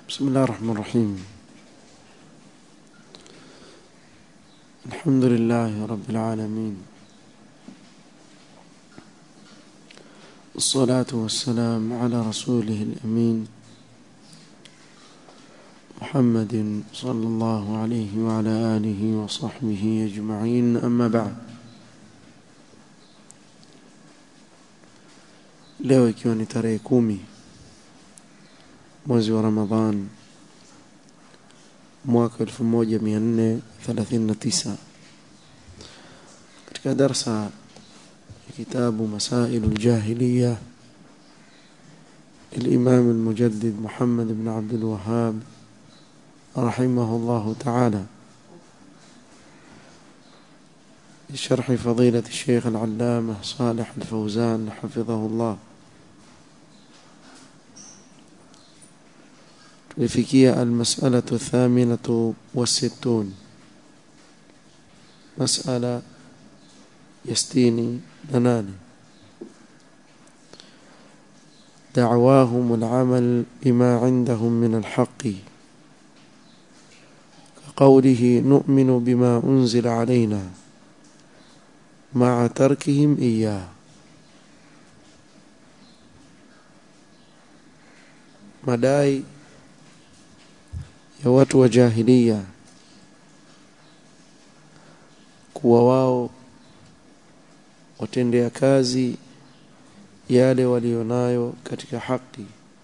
بسم الله الرحمن الرحيم الحمد لله رب العالمين الصلاة والسلام على رسوله الأمين محمد صلى الله عليه وعلى آله وصحبه أجمعين أما بعد leo ikiwa ni tarehe kumi mwezi wa Ramadhan mwaka 1439 katika darsa ya kitabu Masailu Ljahiliya الإمام المجدد محمد بن عبد الوهاب رحمه الله تعالى بشرح فضيلة الشيخ العلامة صالح الفوزان حفظه الله tulifikia almas'alatu thaminatu wasittun mas'ala ya sitini na nane دعواهم العمل بما عندهم من الحق كقوله نؤمن بما أنزل علينا مع تركهم إياه madai ya watu wa jahilia kuwa wao watendea kazi yale walionayo katika haki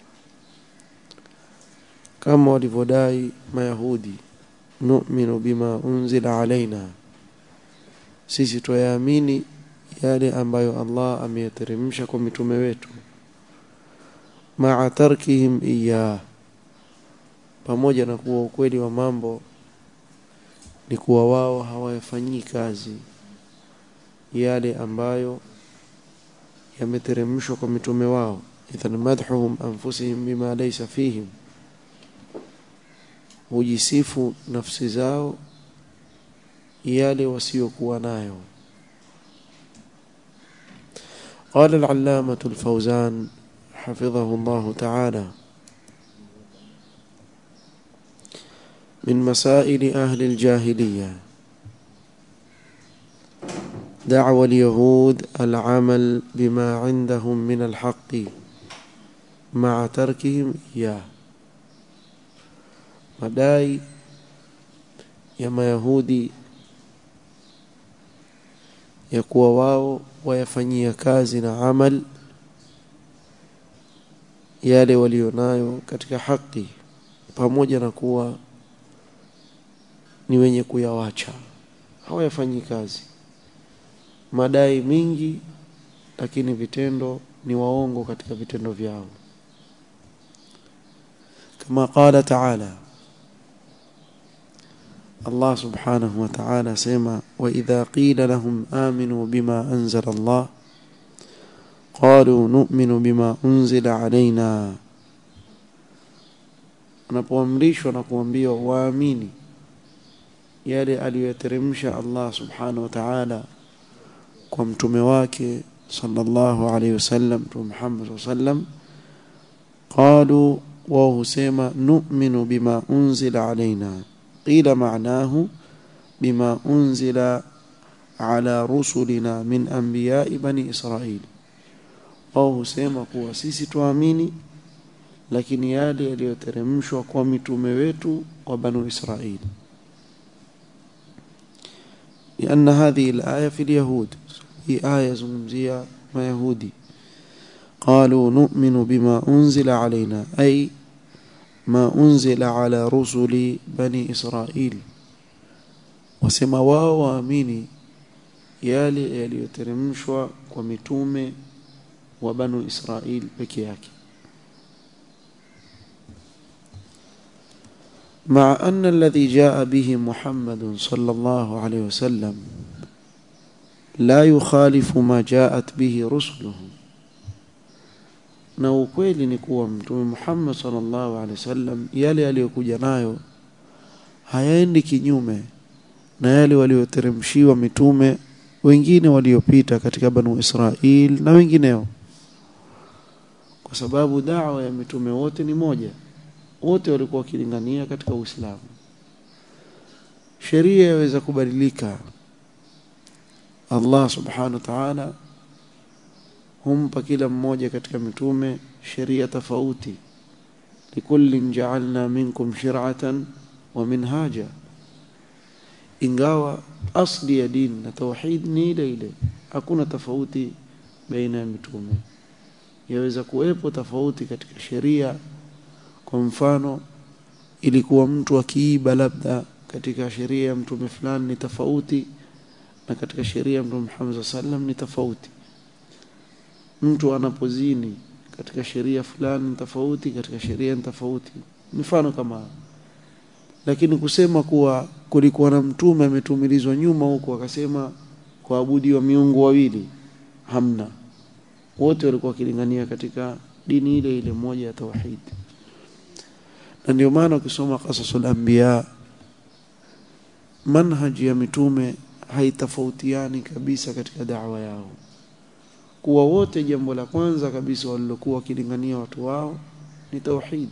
kama walivyodai mayahudi nu'minu bima unzila alaina sisi tuyaamini yale ambayo Allah ameyateremsha kwa mitume wetu ma'a tarkihim iyah pamoja na kuwa ukweli wa mambo ni kuwa wao hawayafanyii kazi yale ambayo yameteremshwa kwa mitume wao idhan madhuhum anfusihim bima laysa fihim hujisifu nafsi zao yale wasiokuwa nayo قال العلامة الفوزان حفظه الله تعالى من مسائل أهل الجاهلية دعوى اليهود العمل بما عندهم من الحق مع تركهم إياه madai ya mayahudi ya kuwa wao wayafanyia kazi na amal yale walionayo katika haki pamoja na kuwa ni wenye kuyawacha hawayafanyi kazi madai mingi lakini vitendo ni waongo katika vitendo vyao kama qala ta'ala Allah subhanahu wa ta'ala sema wa idha qila lahum aminu bima anzala Allah qalu nu'minu bima unzila alaina unapoamrishwa na kuambiwa waamini yale aliyoteremsha Allah subhanahu wa ta'ala kwa mtume wake sallallahu alayhi wasallam mtume Muhammad sallam qalu wa husema nu'minu bima unzila alaina qila ma'nahu bima unzila ala rusulina min anbiya'i bani israil wao husema kuwa sisi tuamini lakini yale yaliyoteremshwa kwa mitume wetu wa banu israili لأن هذه الآية في اليهود هي آية زمزية ما يهودي قالوا نؤمن بما أنزل علينا أي ما أنزل على رسل بني إسرائيل وسما wao waamini yale yaliyoteremshwa kwa mitume wa banu Israil peke yake مع أن الذي جاء به محمد صلى الله عليه وسلم لا يخالف ما جاءت به رسله na ukweli ni kuwa mtume Muhammad sallallahu alaihi wasallam yale aliyokuja nayo hayaendi kinyume na yale walioteremshiwa mitume wengine waliopita katika banu Israil na wengineo kwa sababu dawa ya mitume wote ni moja wote walikuwa wakilingania katika Uislamu sheria yaweza kubadilika Allah subhanahu wa ta'ala humpa kila mmoja katika mitume sheria tofauti likullin ja'alna minkum shir'atan wa minhaja ingawa asli ya dini na tauhid ni ile ile hakuna tofauti baina ya mitume yaweza kuwepo tofauti katika sheria kwa mfano ilikuwa mtu akiiba labda katika sheria ya mtume fulani ni tofauti na katika sheria ya mtume Muhammad sallam ni tofauti mtu anapozini katika sheria fulani ni tofauti katika sheria ni tofauti mfano kama lakini kusema kuwa kulikuwa na mtume ametumilizwa nyuma huko akasema kuabudiwa miungu wawili hamna wote walikuwa wakilingania katika dini ile ile moja ya tauhid na ndio maana ukisoma qasasul anbiya manhaji ya mitume haitofautiani kabisa katika da'wa yao kuwa wote jambo la kwanza kabisa walilokuwa wakilingania watu wao ni tauhid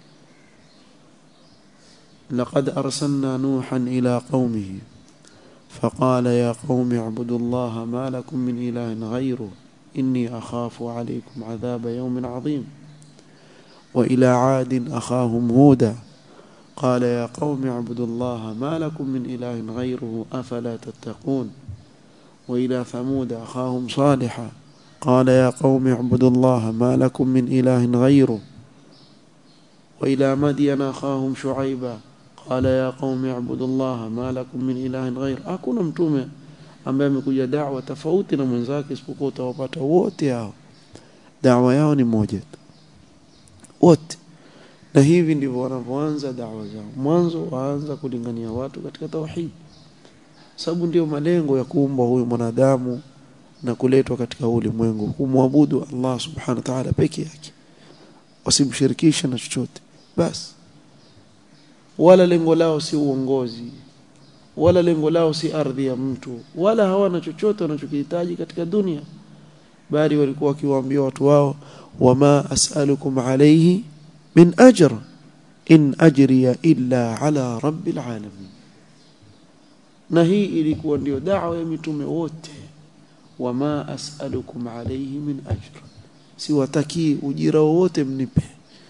لقد أرسلنا نوحا إلى قومه فقال يا قوم اعبدوا الله ما لكم من إله غيره إني أخاف عليكم عذاب يوم عظيم وإلى عاد أخاهم هودا قال يا قوم اعبدوا الله ما لكم من إله غيره أفلا تتقون وإلى ثمود أخاهم صالحا قال يا قوم اعبدوا الله ما لكم من إله غيره وإلى مدين أخاهم شعيبا قال يا قوم اعبدوا الله ما لكم من إله غير hakuna mtume ambaye amekuja da'wa tofauti na mwenzake isipokuwa utawapata wote hao da'wa yao ni moja wote na hivi ndivyo wanavyoanza da'wa zao mwanzo waanza kulingania watu katika tauhid sababu ndio malengo ya kuumba huyu mwanadamu na kuletwa katika ulimwengu kumwabudu Allah subhanahu wa ta'ala peke yake wasimshirikishe na chochote basi wala lengo lao si uongozi wala lengo lao si ardhi ya mtu wala hawana chochote wanachokihitaji katika dunia bali walikuwa wakiwaambia watu wao wama as'alukum alayhi min ajr in ajriya illa ala rabbil alamin na hii ilikuwa ndio da'wa ya mitume wote wama as'alukum alayhi min ajr siwataki ujira wowote mnipe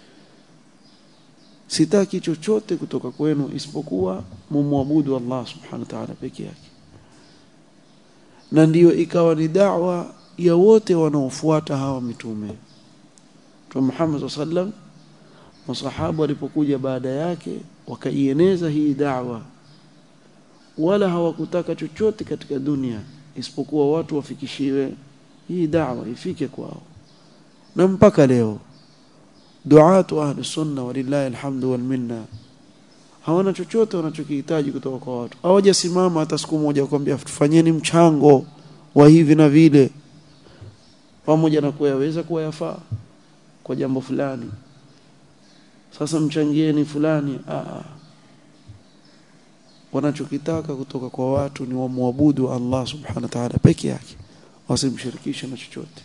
sitaki chochote kutoka kwenu isipokuwa mumwabudu Allah subhanahu wa ta'ala peke yake na ndiyo ikawa ni da'wa ya wote wanaofuata hawa mitume Mtume Muhammad sallam masahaba walipokuja baada yake wakaieneza hii da'wa wala hawakutaka chochote katika dunia isipokuwa watu wafikishiwe hii da'wa ifike kwao na mpaka leo duatu ahli sunna walillahi alhamdu wal minna hawana chochote wanachokihitaji kutoka kwa watu hawajasimama hata siku moja kuambia tufanyeni mchango wa hivi na vile pamoja na kuwa yaweza kuwa yafaa kwa jambo fulani sasa mchangieni fulani aa wanachokitaka kutoka kwa watu ni wamwabudu Allah subhanahu wa ta'ala peke yake wasimshirikishe na chochote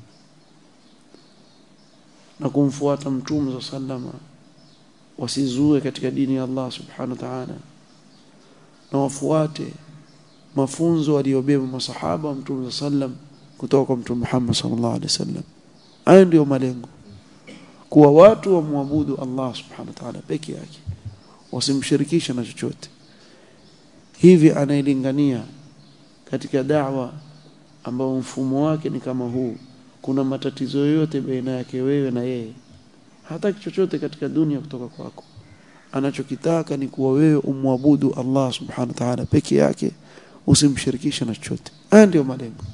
na kumfuata mtume sallama wasizue katika dini ya Allah subhanahu wa ta'ala na wafuate mafunzo aliyobeba masahaba wa mtume sallam kutoka kwa mtume Muhammad sallallahu alaihi wasallam hayo ndio malengo kuwa watu wamwabudu Allah subhanahu wa ta'ala peke yake wasimshirikishe na chochote hivi anailingania katika da'wa ambao mfumo wake ni kama huu kuna matatizo yoyote baina yake wewe na yeye hataki chochote katika dunia kutoka kwako anachokitaka ni kuwa wewe umwabudu Allah subhanahu wa ta'ala peke yake usimshirikishe na chochote haya ndio malengo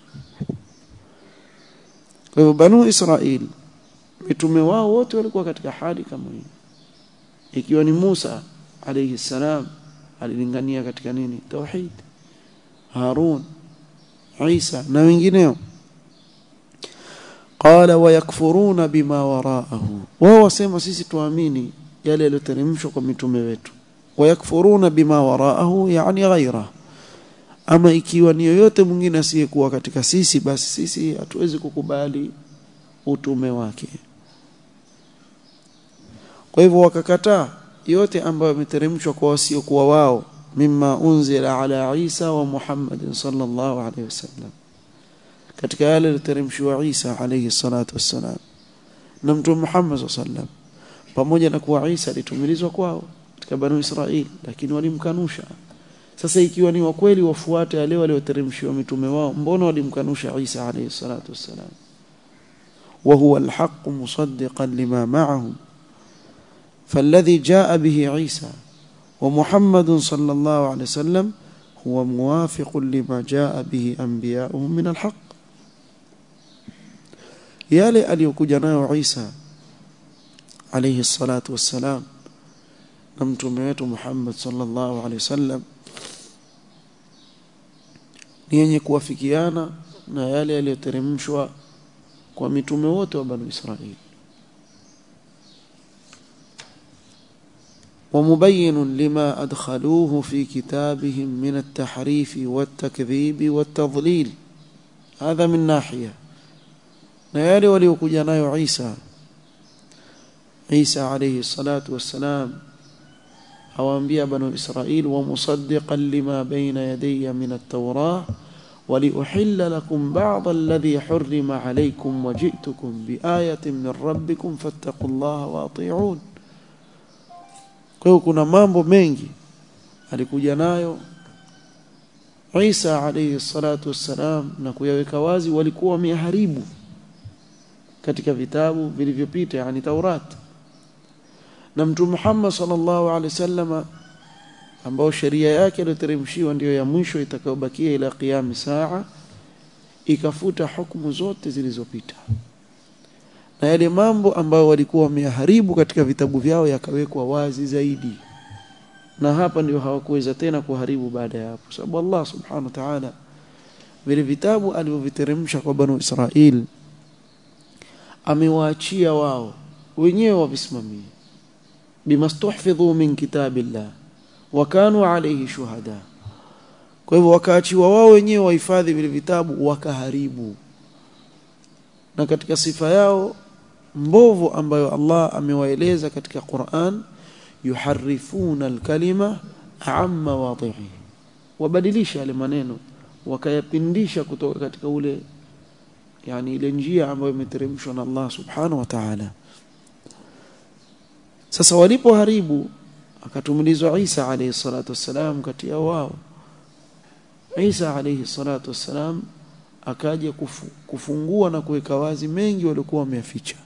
kwa hivyo banu Israel mitume wao wote walikuwa katika hali kama hii ikiwa ni Musa alayhi salam alilingania katika nini tauhid Harun Isa na wengineo qala wayakfuruna bima waraahu wao wasema sisi tuamini yale yaliyoteremshwa kwa mitume wetu wayakfuruna bima waraahu yani ghaira ama ikiwa ni yoyote mwingine asiyekuwa katika sisi basi sisi hatuwezi kukubali utume wake kwa hivyo wakakataa yote ambayo yameteremshwa kwa wasiokuwa wao mimma unzila ala Isa wa Muhammad sallallahu alaihi wasallam katika yale yaliyoteremshwa Isa alayhi salatu wassalam na mtume Muhammad sallallahu alaihi wasallam pamoja na kuwa Isa alitumilizwa kwao katika banu Israili lakini walimkanusha sasa ikiwa ni wakweli wafuate yale walioteremshiwa mitume wao mbona walimkanusha Isa alayhi salatu wassalam wa huwa alhaq musaddiqan lima ma'ahum فالذي جاء به عيسى ومحمد صلى الله عليه وسلم هو موافق لما جاء به أنبياؤهم من الحق yale aliyokuja nayo Isa alayhi salatu wassalam na mtume wetu Muhammad sallallahu alaihi wasallam ni yenye kuwafikiana na yale yaliyoteremshwa kwa mitume wote wa Banu Israili ومبين لما أدخلوه في كتابهم من التحريف والتكذيب والتضليل هذا من ناحية نيالي وليوكجا نايو عيسى عيسى عليه الصلاة والسلام أو أنبياء بنو إسرائيل ومصدقا لما بين يدي من التوراة ولأحل لكم بعض الذي حرم عليكم وجئتكم بآية من ربكم فاتقوا الله وأطيعون kwa hiyo kuna mambo mengi alikuja nayo Isa alayhi salatu wassalam na kuyaweka wazi walikuwa wameharibu katika vitabu vilivyopita yani Taurat na mtume Muhammad sallallahu alaihi wasallam ambao sheria yake iliyoteremshiwa ndiyo ya mwisho itakayobakia ila qiyam saa ikafuta hukumu zote zilizopita na yale mambo ambayo walikuwa wameharibu katika vitabu vyao yakawekwa wazi zaidi na hapa ndio hawakuweza tena kuharibu baada ya hapo sababu Allah subhanahu wa ta'ala vile vitabu alivyoviteremsha kwa banu Israel amewaachia wao wenyewe wavisimamie bimastuhfidhu min kitabillah wa kanu alayhi shuhada kwa hivyo wakaachiwa wao wenyewe wahifadhi vile vitabu wakaharibu na katika sifa yao mbovu ambayo Allah amewaeleza katika Qur'an yuharifuna alkalima amma wadhihi wabadilisha yale maneno wakayapindisha kutoka katika ule yani ile njia ambayo imeteremshwa na Allah subhanahu wa ta'ala sasa walipoharibu akatumilizwa Isa alayhi salatu wassalam kati ya wao Isa alayhi salatu wassalam akaja kufu, kufungua na kuweka wazi mengi walikuwa wameyaficha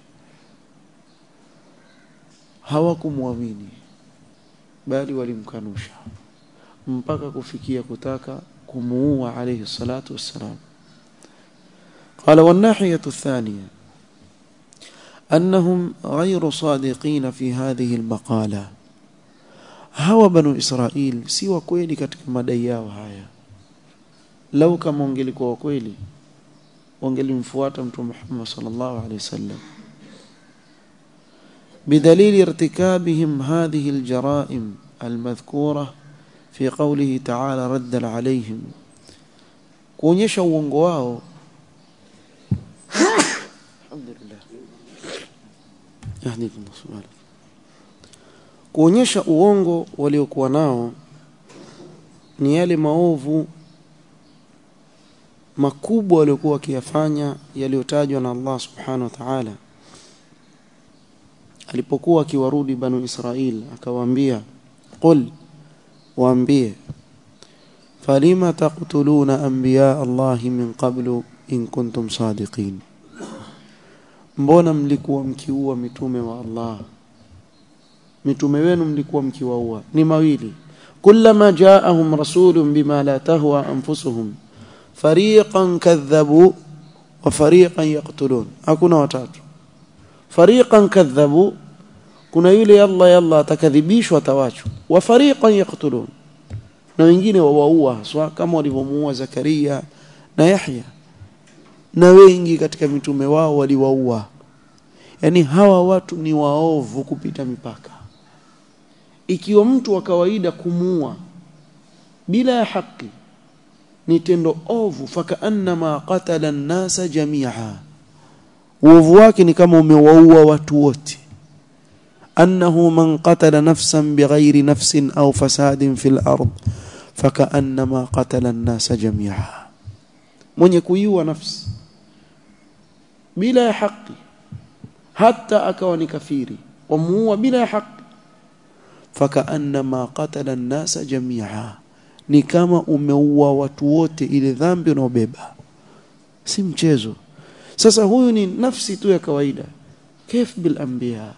hawakumwamini bali walimkanusha mpaka kufikia kutaka kumuua alayhi salatu wassalam قال والناحية الثانية أنهم غير صادقين في هذه المقالة هوا بنو إسرائيل سوى كويلي katika madai yao haya lau kama wangelikuwa kweli wangelimfuata mtume Muhammad sallallahu alaihi wasallam بدليل ارتكابهم هذه الجرائم المذكورة في قوله تعالى ردا عليهم kuonyesha uongo wao alhamdulillah yahdikum subhanahu kuonyesha uongo waliokuwa nao ni yale maovu makubwa waliokuwa wakiyafanya yaliyotajwa na Allah subhanahu wa ta'ala alipokuwa akiwarudi banu Israil akawaambia qul waambie falima taqtuluna anbiya Allah min qablu in kuntum sadiqin mbona mlikuwa mkiua mitume wa Allah mitume wenu mlikuwa mkiwaua ni mawili kullama jaahum rasulun bima la tahwa anfusuhum fariqan kadhabu wa fariqan yaqtulun hakuna watatu fariqan kadhabu kuna yule yalla yalla atakadhibishwa atawachwa wa fariqan yaqtulun na wengine wawaua haswa kama walivyomuua Zakaria na Yahya na wengi katika mitume wao waliwaua yani hawa watu ni waovu kupita mipaka ikiwa mtu wa kawaida kumuua bila ya haki ni tendo ovu fakaannama qatala an-nasa jami'a uovu wake ni kama umewaua watu wote أنه من قتل نفسا بغير نفس أو فساد في الأرض فكأنما قتل الناس جميعا من يكويوا نفس بلا حق حتى أكون كفيري ومو بلا حق فكأنما قتل الناس جميعا ni kama umeua watu wote ile dhambi unaobeba si mchezo sasa huyu ni nafsi tu ya kawaida كيف بالانبياء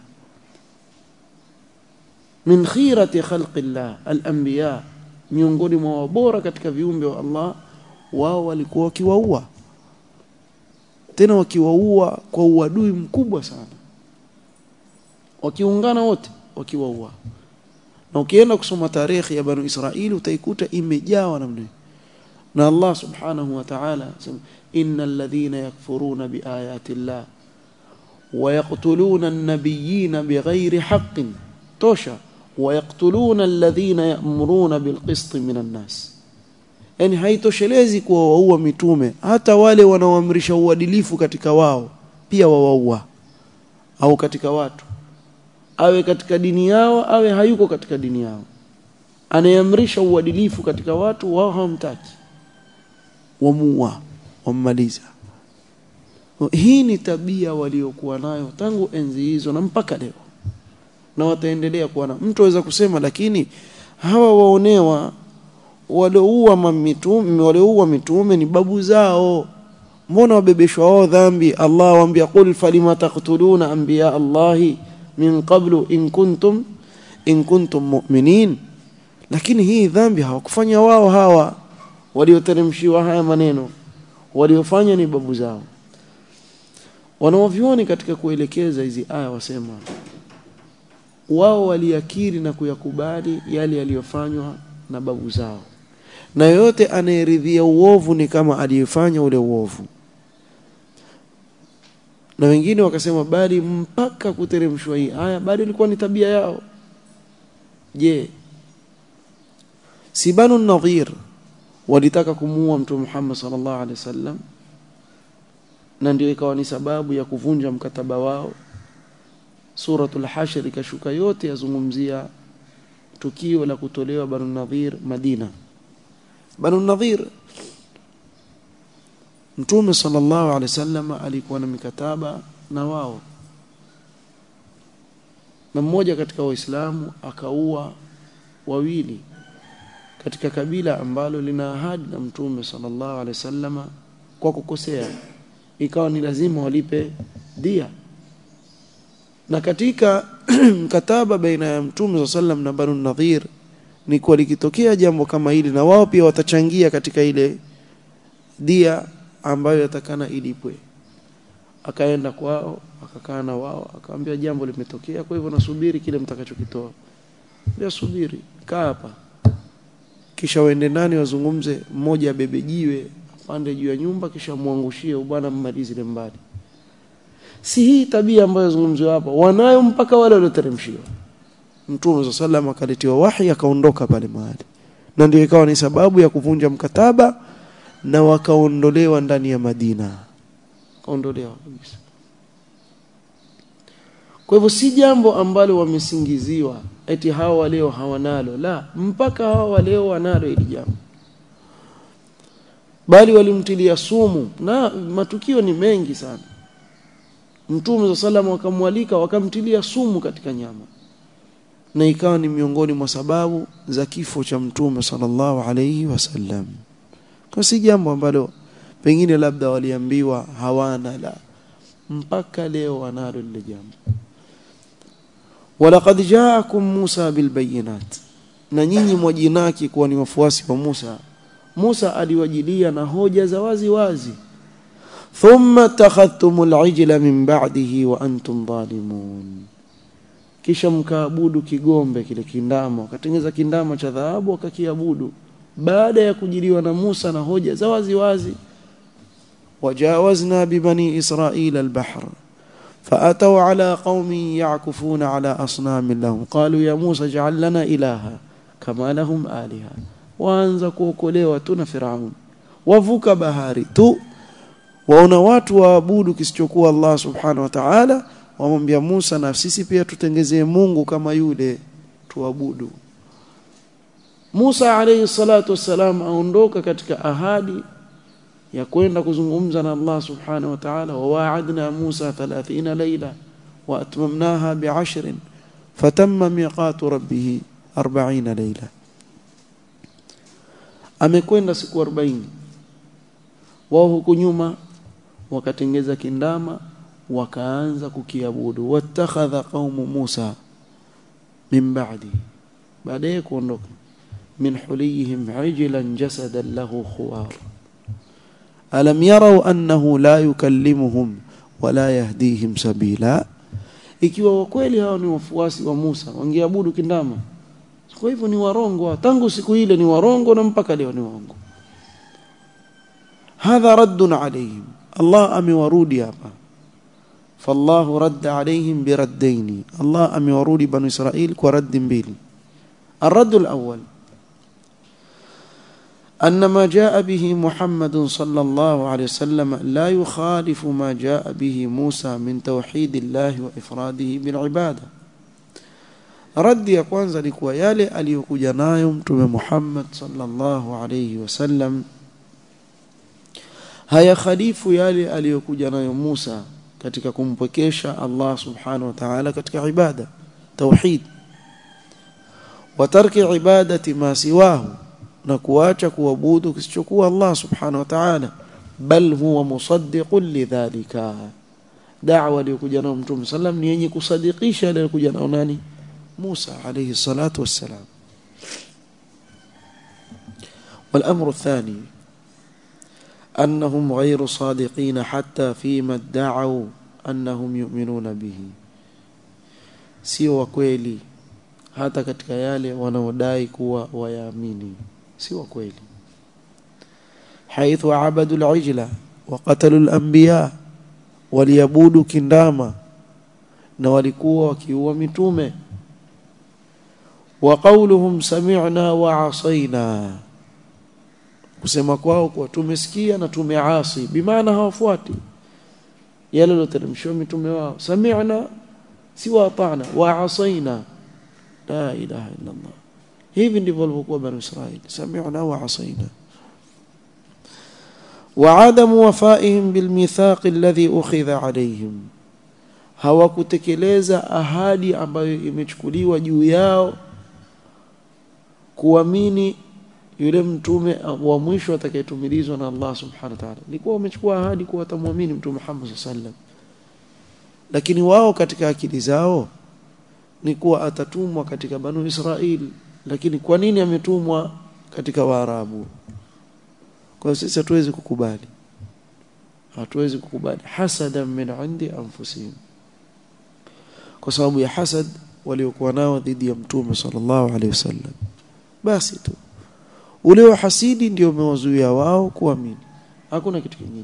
min khirati khalqillah al-anbiya miongoni mwa bora katika viumbe wa Allah wao walikuwa wakiwaua tena wakiwaua kwa uadui mkubwa sana wakiungana wote wakiwaua na ukienda kusoma tarehe ya banu Israili utaikuta imejawa namna na Allah subhanahu wa ta'ala innal ladhina yakfuruna biayati llah ويقتلون النبيين بغير حق توشا ويقتلون الذين يأمرون بالقسط من الناس yani haitoshelezi kuwa waua mitume hata wale wanaoamrisha uadilifu katika wao pia wawaua au katika watu awe katika dini yao awe hayuko katika dini yao anayeamrisha uadilifu katika watu wao hawamtaki wamuua wammaliza hii ni tabia waliokuwa nayo tangu enzi hizo na mpaka leo na wataendelea kuwa na mtu aweza kusema lakini hawa waonewa walioua mitume walioua mitume ni babu zao mbona wabebeshwa wao dhambi Allah waambia qul falima taqtuluna anbiya Allahi min qablu in kuntum in kuntum mu'minin lakini hii dhambi hawakufanya wao hawa walioteremshiwa haya maneno waliofanya ni babu zao wanaovyoni katika kuelekeza hizi aya wasema wao waliakiri na kuyakubali yale yaliyofanywa na babu zao na yoyote anayeridhia uovu ni kama aliyefanya ule uovu na wengine wakasema bali mpaka kuteremshwa hii aya bali ilikuwa ni tabia yao je si banu nadhir walitaka kumuua mtume Muhammad sallallahu alaihi wasallam na ndio ikawa ni sababu ya kuvunja mkataba wao suratul hashr ikashuka yote yazungumzia tukio la kutolewa banu nadhir Madina banu nadhir mtume sallallahu alaihi wasallam alikuwa na mikataba na wao na mmoja katika waislamu akaua wawili katika kabila ambalo lina ahadi na mtume sallallahu alaihi wasallam kwa kukosea ikawa ni lazima walipe dia na katika mkataba baina ya mtume sallam na banu nadhir ni kuwa likitokea jambo kama hili na wao pia watachangia katika ile dia ambayo yatakana ilipwe akaenda kwao akakaa na wao akamwambia jambo limetokea kwa hivyo nasubiri kile mtakachokitoa ndio subiri kaa hapa kisha waende ndani wazungumze mmoja abebe jiwe apande juu ya nyumba kisha muangushie bwana mmalize ile mbali si hii tabia ambayo zungumziwa hapa wanayo mpaka wale walioteremshiwa mtume sallam akaletiwa wahi akaondoka pale mahali na ndio ikawa ni sababu ya kuvunja mkataba na wakaondolewa ndani ya Madina kaondolewa kabisa kwa hivyo si jambo ambalo wamesingiziwa eti hawa leo hawanalo la mpaka hawa leo wanalo hili jambo bali walimtilia sumu na matukio ni mengi sana Mtume wa sallam wakamwalika wakamtilia sumu katika nyama na ikawa ni miongoni mwa sababu za kifo cha Mtume sallallahu alayhi wasallam kwa si jambo ambalo pengine labda waliambiwa hawana la mpaka leo wanalo lile jambo walaqad ja'akum Musa bilbayinat na nyinyi mwajinaki kuwa ni wafuasi wa Musa Musa aliwajilia na hoja za wazi wazi thumma takhadhtumul ijla min ba'dihi wa antum zalimun kisha mkaabudu kigombe kile kindama wakatengeza kindama cha dhahabu wakakiabudu baada ya kujiliwa na Musa na hoja za wazi wazi wajawazna bibani israila albahr فأتوا على قوم يعكفون على أصنام لهم قالوا يا موسى اجعل لنا إلها كما لهم آلهة waanza kuokolewa tu na Firaun wavuka bahari tu waona watu waabudu kisichokuwa Allah subhanahu wa ta'ala wamwambia Musa na sisi pia tutengezee Mungu kama yule tuabudu Musa alayhi salatu wassalam aondoka katika ahadi ya kwenda kuzungumza na Allah subhanahu wa ta'ala wa wa'adna Musa 30 layla wa atmamnaha bi'ashrin fatamma miqatu rabbih 40 layla amekwenda siku 40 wao huku nyuma wakatengeza kindama wakaanza kukiabudu wattakhadha qaumu Musa min ba'di baadaye kuondoka min huliyihim ijlan jasadan lahu khuwar alam yarau annahu la yukallimuhum wala yahdihim sabila ikiwa kweli hao ni wafuasi wa Musa wangeabudu kindama kwa hivyo ni warongo tangu siku ile ni warongo na mpaka leo ni warongo hadha raddun alayhim Allah amewarudi hapa فالله رد عليهم بردين الله أم ورود بنو إسرائيل ورد بيل الرد الأول أن ما جاء به محمد صلى الله عليه وسلم لا يخالف ما جاء به موسى من توحيد الله وإفراده بالعبادة رد ya kwanza ni kuwa yale aliyokuja nayo mtume Muhammad sallallahu alayhi wasallam haya khalifu yale aliyokuja nayo Musa katika kumpwekesha Allah subhanahu wa ta'ala katika ibada tauhid wa tarki ibadati ma siwahu na kuacha kuabudu kisichokuwa Allah subhanahu wa ta'ala bal huwa musaddiqun lidhalika da'wa aliyokuja nayo mtume sallam ni yenye kusadikisha ile aliyokuja nayo nani Musa alayhi salatu wassalam والامر الثاني أنهم غير صادقين حتى فيما ادعوا أنهم يؤمنون به sio wa kweli hata katika yale wanaodai kuwa wayaamini si wa kweli haithu abadu al-ijla wa qatalu al-anbiya waliabudu kindama na walikuwa wakiua mitume wa qawluhum sami'na wa asaina kusema kwao kwa tumesikia na tumeasi bimaana hawafuati yale loteremshwa mitume wao sami'na si wa ata'na wa asaina la ilaha illa Allah hivi ndivyo walivyokuwa bani Israili sami'na wa asaina وعدم وفائهم بالميثاق الذي أخذ عليهم hawakutekeleza ahadi ambayo imechukuliwa juu yao kuamini yule mtume wa mwisho atakayetumilizwa na Allah subhanahu wa ta'ala ilikuwa wamechukua ahadi kuwa watamwamini mtume Muhammad sallam lakini wao katika akili zao ni kuwa atatumwa katika banu Israil lakini kwa nini ametumwa katika Waarabu kwa sisi hatuwezi kukubali hatuwezi kukubali hasadan min indi anfusihim kwa sababu ya hasad waliokuwa nao dhidi ya mtume sallallahu alaihi wasallam basi tu ule wa hasidi ndio umewazuia wao kuamini hakuna kitu kingine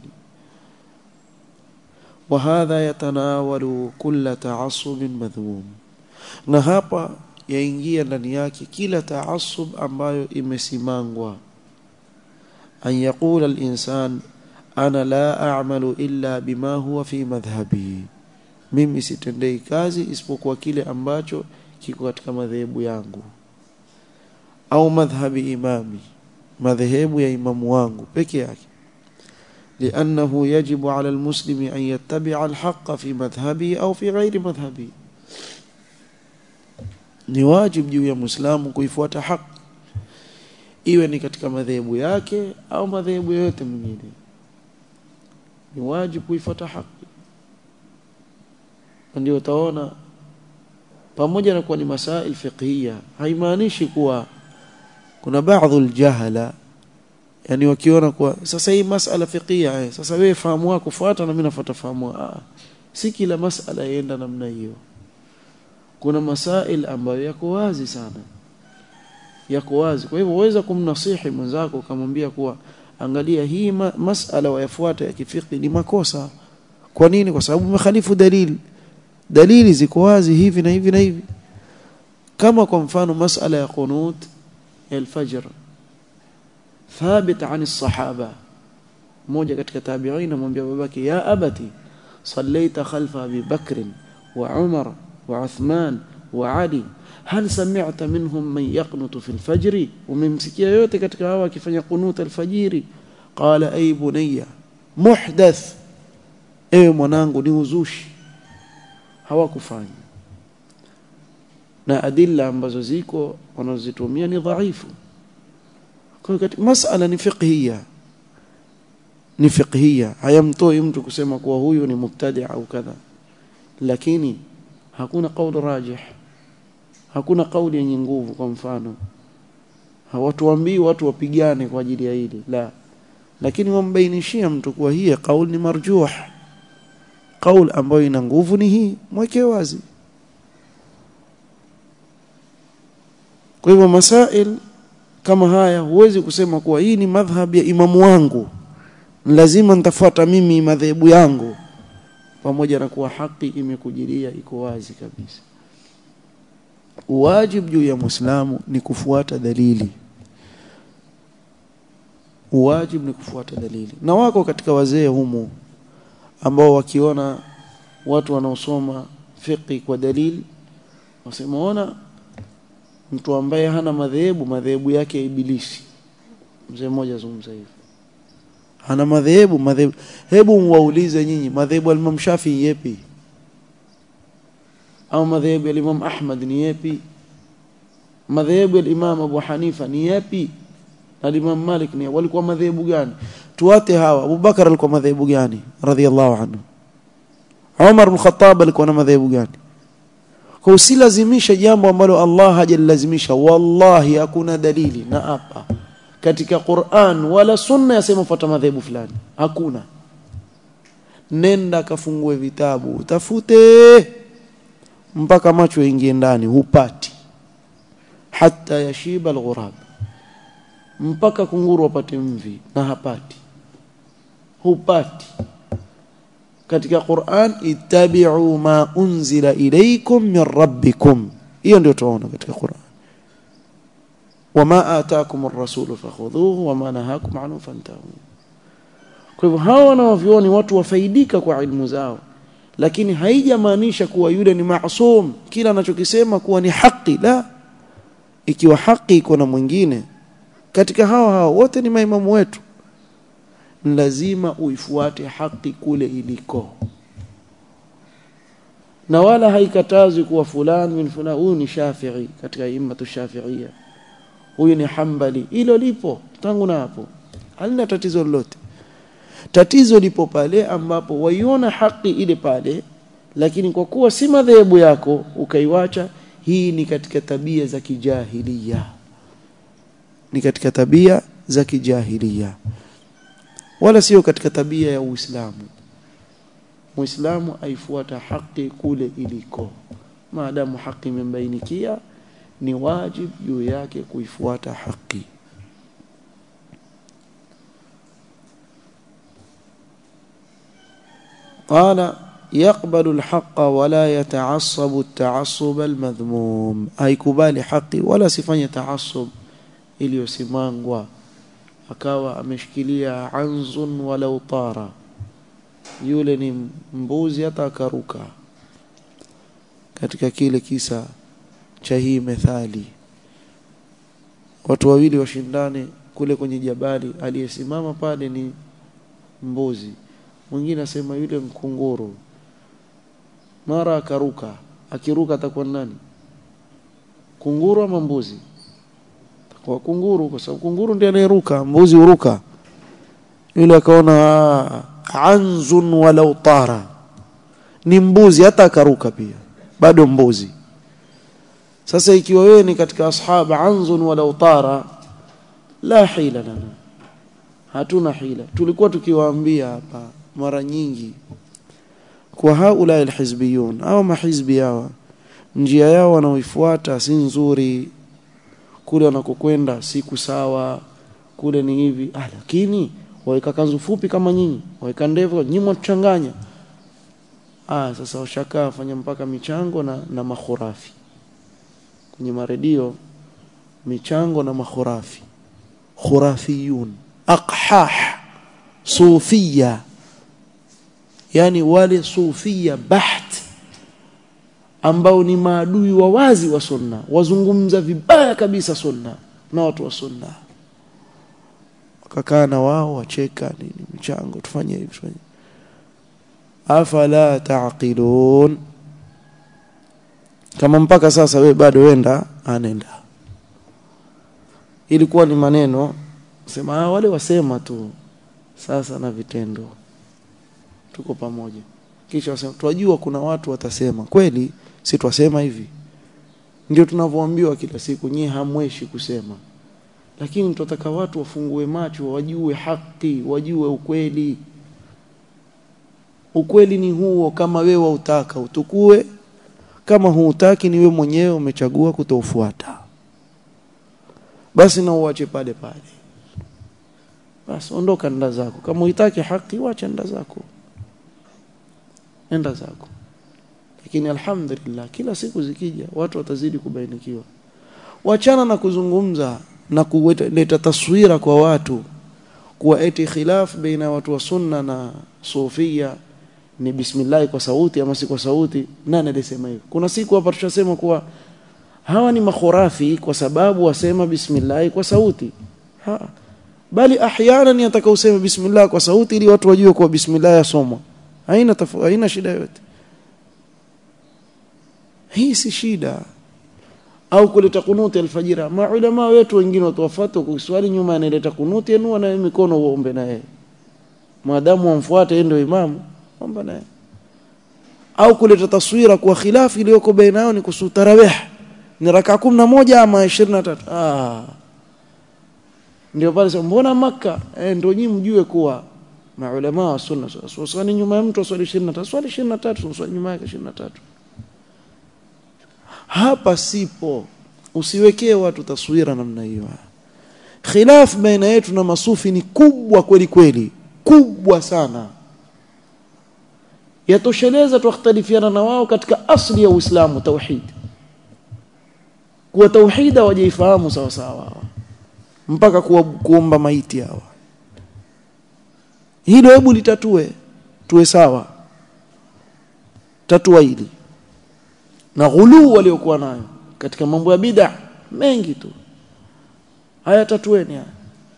وهذا يتناول كل تعصب مذموم na hapa yaingia ndani yake kila taasub ambayo imesimangwa an yaqula al-insan ana la a'malu illa bima huwa fi madhhabi mimi sitendei kazi isipokuwa kile ambacho kiko katika madhehebu yangu au madhhabi imami madhehebu ya imamu wangu peke yake لأنه يجب على المسلم أن يتبع الحق في مذهبه أو في غير مذهبه ni wajib juu ya muislamu kuifuata haki iwe ni katika madhehebu yake au madhehebu yoyote mengine ni wajib kuifuata haki ndio utaona pamoja na kuwa ni masail fiqhiyya haimaanishi kuwa kuna baadhi aljahala yani wakiona kuwa sasa hii masala fiqhiyya eh, sasa wewe fahamu wako fuata na mimi nafuata fahamu ah si kila masala yaenda namna hiyo kuna masail ambayo yako wazi sana yako wazi kwa hivyo waweza kumnasihi mwenzako ukamwambia kuwa angalia hii ma masala wayafuata ya kifiki ni makosa kwa nini kwa sababu umekhalifu dalili dalili ziko wazi hivi na hivi na hivi kama kwa mfano masala ya qunut al-fajr ثابت عن الصحابه mmoja katika tabi'in amwambia babake ya abati sallaita khalfa abi bakr وعمر وعثمان وعلي هل سمعت منهم من يقنط في الفجر وممسكيا yote katika hawa akifanya qunut alfajiri qala ay bunayya muhdath ewe mwanangu ni uzushi hawakufanya na adilla ambazo ziko wanazozitumia ni dhaifu kwa hiyo masala ni fiqhiyya ni fiqhiyya hayamtoi mtu kusema kuwa huyu ni mubtadi au kadha lakini hakuna kauli rajih hakuna kauli yenye nguvu kwa mfano hawatuambii watu wapigane kwa ajili ya hili la lakini wambainishia mtu kuwa hii kauli ni marjuh kauli ambayo ina nguvu ni hii mweke wazi kwa hivyo masail kama haya huwezi kusema kuwa hii ni madhhab ya imamu wangu lazima nitafuata mimi madhehebu yangu pamoja na kuwa haki imekujilia iko wazi kabisa wajib juu ya muislamu ni kufuata dalili wajib ni kufuata dalili na wako katika wazee humu ambao wakiona watu wanaosoma fiqi kwa dalili wasema ona mtu ambaye hana madhehebu madhehebu yake ya ibilisi mzee mmoja azungumza hivyo hana madhehebu madhehebu hebu mwaulize nyinyi madhehebu al-Imam Shafi yepi au madhehebu ya Imam Ahmad ni yepi madhehebu ya Imam Abu Hanifa ni yepi na Imam Malik ni walikuwa madhehebu gani tuwate hawa Abu Bakar alikuwa madhehebu gani radhiallahu anhu Umar bin Khattab alikuwa na madhehebu gani kwa usilazimishe jambo ambalo Allah hajalilazimisha wallahi hakuna dalili na hapa katika Qur'an wala sunna yasema fuata madhehebu fulani hakuna nenda kafungue vitabu utafute mpaka macho ingie ndani hupati hata yashiba alghurab mpaka kunguru wapate mvi na hapati hupati katika Qur'an ittabi'u ma unzila ilaykum min rabbikum hiyo ndio tunaona katika Qur'an wama ataakum ar-rasulu fakhudhuhu wama nahakum anhu fantahu kwa hivyo hawa wanaovioni watu wafaidika kwa ilmu zao lakini haijamaanisha kuwa yule ni maasum kila anachokisema kuwa ni haki la ikiwa haki iko na mwingine katika hawa hawa wote ni maimamu wetu lazima uifuate haki kule iliko na wala haikatazwi kuwa fulani min fulani huyu ni Shafi'i katika imatu Shafi'ia huyu ni Hanbali hilo lipo tangu na hapo halina tatizo lolote tatizo lipo pale ambapo waiona haki ile pale lakini kwa kuwa si madhehebu yako ukaiwacha hii ni katika tabia za kijahilia ni katika tabia za kijahilia wala sio katika tabia ya Uislamu Muislamu aifuata haki kule iliko maadamu haki imembainikia ni wajib juu yake kuifuata haki قال يقبل الحق ولا يتعصب التعصب المذموم haikubali haki wala sifanye taasub iliyosimangwa akawa ameshikilia anzun walau tara yule ni mbuzi hata akaruka katika kile kisa cha hii methali watu wawili washindane kule kwenye jabali aliyesimama pale ni mbuzi mwingine asema yule mkunguru mara akaruka akiruka atakuwa nani kunguru ama mbuzi kwa kunguru kwa sababu kunguru ndiye anayeruka mbuzi huruka yule akaona anzun walau tara ni mbuzi hata akaruka pia bado mbuzi sasa ikiwa wewe ni katika ashab anzun walau tara la hila lana hatuna hila tulikuwa tukiwaambia hapa mara nyingi kwa haula alhizbiyun au mahizbi hawa njia yao wanaoifuata si nzuri kule wanakokwenda siku sawa kule ni hivi ah lakini waweka kanzu fupi kama nyinyi waweka ndevu nyinyi mtuchanganya ah sasa washakaa wafanya mpaka michango na, na makhurafi kwenye maredio michango na makhurafi khurafiyun aqhah sufia yani wale sufia baht ambao ni maadui wa wazi wa sunna wazungumza vibaya kabisa sunna na watu wa sunna wakakaa na wao wacheka nini michango tufanye hivi tufanye afala taqilun kama mpaka sasa we bado wenda anenda ilikuwa ni maneno sema ah, wale wasema tu sasa na vitendo tuko pamoja kisha wasema twajua kuna watu watasema kweli si twasema hivi ndio tunavyoambiwa kila siku nyie hamweshi kusema lakini tunataka watu wafungue macho wajue haki wajue ukweli ukweli ni huo kama wewe wautaka utukue kama huutaki ni wewe mwenyewe umechagua kutofuata basi na uache pale pale basi ondoka nda zako kama uitaki haki wacha nda zako enda zako lakini alhamdulillah kila siku zikija watu watazidi kubainikiwa wachana na kuzungumza na kuleta taswira kwa watu kuwa eti khilaf baina watu wa sunna na sufia ni bismillah kwa sauti ama si kwa sauti nani alisema hivyo kuna siku hapa tushasema kuwa hawa ni makhurafi kwa sababu wasema bismillah kwa sauti ha. bali ahyana yataka useme bismillah kwa sauti ili watu wajue kuwa bismillah yasomwa haina tafu, haina shida yote hii si shida au kuleta kunuti alfajira maulama wetu wengine watuwafuata kuswali nyuma analeta kunuti enua na mikono uombe na yeye maadamu wamfuate yeye ndio imamu omba naye au kuleta taswira kwa khilafu iliyoko baina yao ni kuhusu tarawih ni raka moja ama 23 ah ndio pale sasa mbona maka eh ndio nyinyi mjue kuwa maulama wa sunna swali nyuma ya mtu swali 23 swali 23 swali nyuma yake 23 hapa sipo usiwekee watu taswira namna hiyo khilaf baina yetu na masufi ni kubwa kweli kweli kubwa sana yatosheleza tukhtalifiana na wao katika asli ya Uislamu tauhid kuwa tauhida wajaifahamu sawa sawa mpaka kuwa, kuomba maiti hawa hilo hebu litatue tuwe sawa tatua hili na ghuluu waliokuwa nayo katika mambo ya bid'a mengi tu haya tatueni haya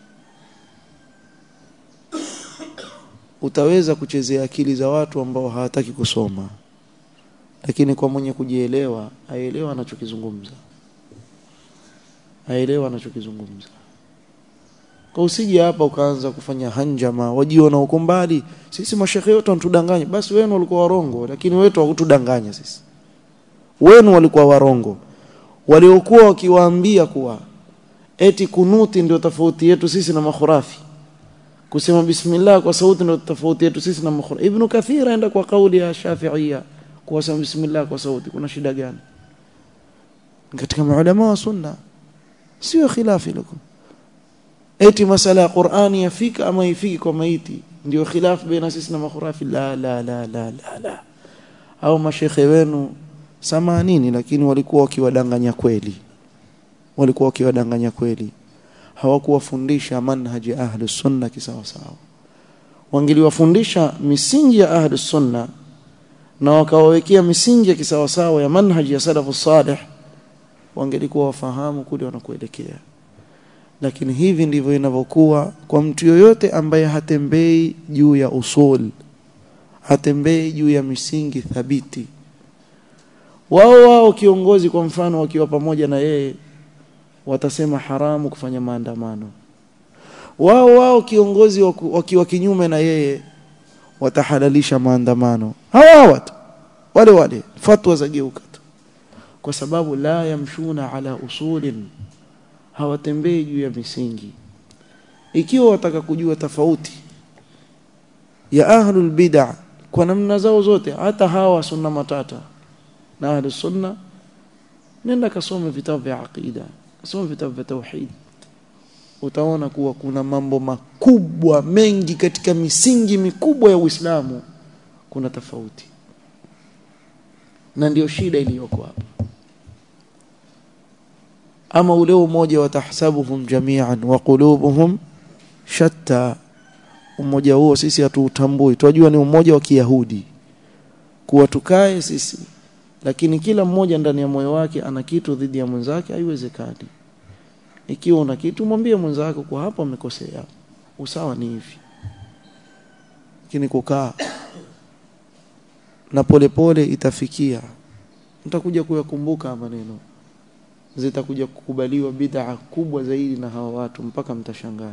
utaweza kuchezea akili za watu ambao hawataki kusoma lakini kwa mwenye kujielewa aelewa anachokizungumza aelewa anachokizungumza kwa usije hapa ukaanza kufanya hanjama wajiona uko mbali sisi mashekhe wote wanatudanganya basi wenu walikuwa warongo lakini wetu hawakutudanganya sisi wenu walikuwa warongo waliokuwa wakiwaambia kuwa eti kunuti ndio tofauti yetu sisi na makhurafi kusema bismillah kwa sauti ndio tofauti yetu sisi na makhurafi ibn kathir aenda kwa kauli ya shafi'ia kusema bismillah kwa sauti kuna shida gani katika maulama wa sunna sio khilafi lakum eti masala ya Qur'ani yafika ama ifiki kwa maiti ndio khilaf baina sisi na makhurafi la la la la la, la. au mashekhe wenu samanini lakini walikuwa wakiwadanganya kweli walikuwa wakiwadanganya kweli hawakuwafundisha manhaji ahli sunna kisawa sawa wangeliwafundisha misingi ya ahli sunna na wakawawekea misingi ya kisawa sawa ya manhaji ya salafu salih wangelikuwa wafahamu kule wanakuelekea lakini hivi ndivyo inavyokuwa kwa mtu yoyote ambaye hatembei juu ya usul hatembei juu ya misingi thabiti wao wao kiongozi kwa mfano wakiwa pamoja na yeye watasema haramu kufanya maandamano wao wao kiongozi wakiwa kinyume na yeye watahalalisha maandamano hawa watu wale wale fatwa za geuka tu kwa sababu la yamshuna ala usulin hawatembei juu ya misingi ikiwa wataka kujua tofauti ya ahlul bid'ah kwa namna zao zote hata hawa sunna matata na ahlus sunna nenda kasome vitabu vya aqida kasome vitabu vya tauhid utaona kuwa kuna mambo makubwa mengi katika misingi mikubwa ya Uislamu kuna tofauti na ndio shida iliyoko hapa ama ule umoja wa tahsabuhum jami'an wa qulubuhum shatta umoja huo sisi hatuutambui tunajua ni umoja wa Kiyahudi kuwa tukae sisi lakini kila mmoja ndani ya moyo wake ana kitu dhidi ya mwenzake haiwezekani ikiwa una kitu mwambie mwenzako kwa hapa amekosea usawa ni hivi lakini kukaa na polepole pole itafikia mtakuja kuyakumbuka maneno zitakuja kukubaliwa bid'a kubwa zaidi na hawa watu mpaka mtashangaa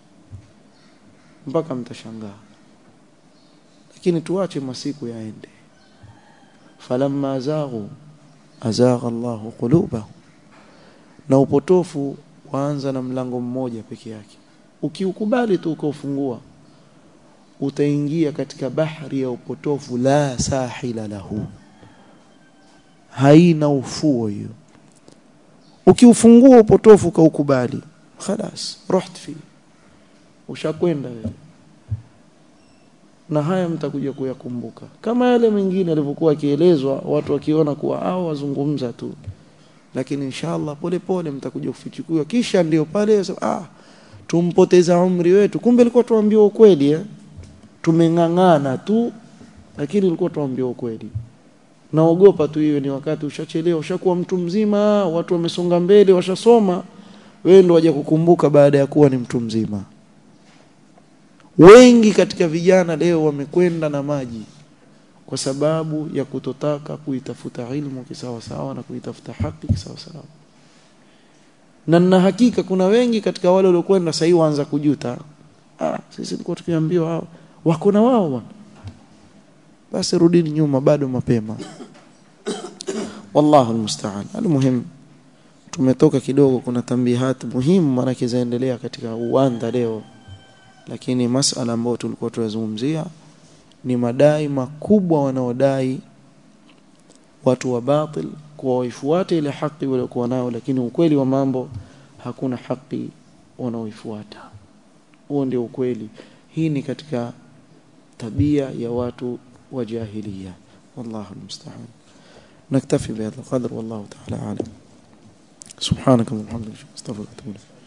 mpaka mtashangaa lakini tuache masiku yaende falamma azaghu azagha Allahu qulubahum na upotofu waanza na mlango mmoja peke yake ukiukubali tu ukaufungua utaingia katika bahari ya upotofu la sahila lahu haina ufuo hiyo ukiufungua upotofu ukaukubali خلاص رحت fi ushakwenda wewe na haya mtakuja kuyakumbuka kama yale mengine alivyokuwa akielezwa watu wakiona kuwa hao wazungumza tu lakini inshallah pole pole mtakuja kufichukua kisha ndio pale ah tumpoteza umri wetu kumbe ilikuwa tuambiwa ukweli eh tumeng'ang'ana tu lakini ilikuwa tuambiwa ukweli naogopa tu hiyo ni wakati ushachelewa ushakuwa mtu mzima watu wamesonga mbele washasoma wewe ndo waje kukumbuka baada ya kuwa ni mtu mzima wengi katika vijana leo wamekwenda na maji kwa sababu ya kutotaka kuitafuta ilmu kisawa sawa na kuitafuta haki kisawa sawa na na hakika kuna wengi katika wale waliokwenda sasa waanza kujuta ah sisi tulikuwa tukiambiwa hao wako na wao bwana basi rudini nyuma bado mapema wallahu almusta'an almuhim tumetoka kidogo kuna tambihat muhimu maana zaendelea katika uwanda leo lakini masala ambayo tulikuwa tunazungumzia ni madai makubwa wanaodai watu wa batil kuwa waifuate ile haki waliokuwa nayo lakini ukweli wa mambo hakuna haki wanaoifuata huo ndio ukweli hii ni katika tabia ya watu wa jahiliya wallahu almusta'an naktafi bihadha alqadr wallahu ta'ala alam subhanaka wa bihamdika astaghfiruka wa atubu